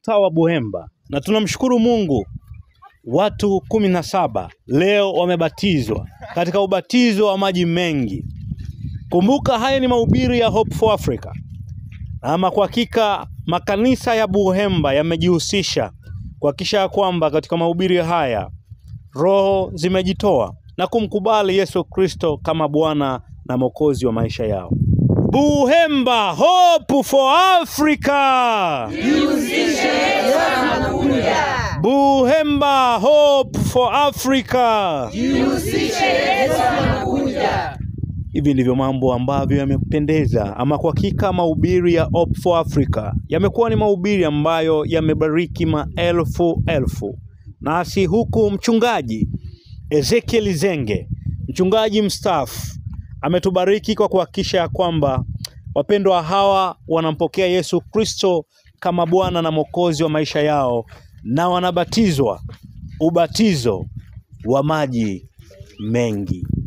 mtaa wa Buhemba na tunamshukuru Mungu, watu kumi na saba leo wamebatizwa katika ubatizo wa maji mengi. Kumbuka haya ni mahubiri ya Hope for Africa. Ama kwa hakika makanisa ya Buhemba yamejihusisha kuhakikisha ya kwamba katika mahubiri haya roho zimejitoa na kumkubali Yesu Kristo kama Bwana na Mwokozi wa maisha yao. Buhemba, Hope for Africa. Buhemba, Hope for Africa. Hivi ndivyo mambo ambavyo yamependeza, ama kwa hakika mahubiri ya Hope for Africa yamekuwa ni mahubiri ambayo yamebariki maelfu elfu. Nasi huku mchungaji Ezekiel Zenge, mchungaji mstaafu, ametubariki kwa kuhakikisha ya kwamba wapendwa hawa wanampokea Yesu Kristo kama Bwana na Mwokozi wa maisha yao na wanabatizwa ubatizo wa maji mengi.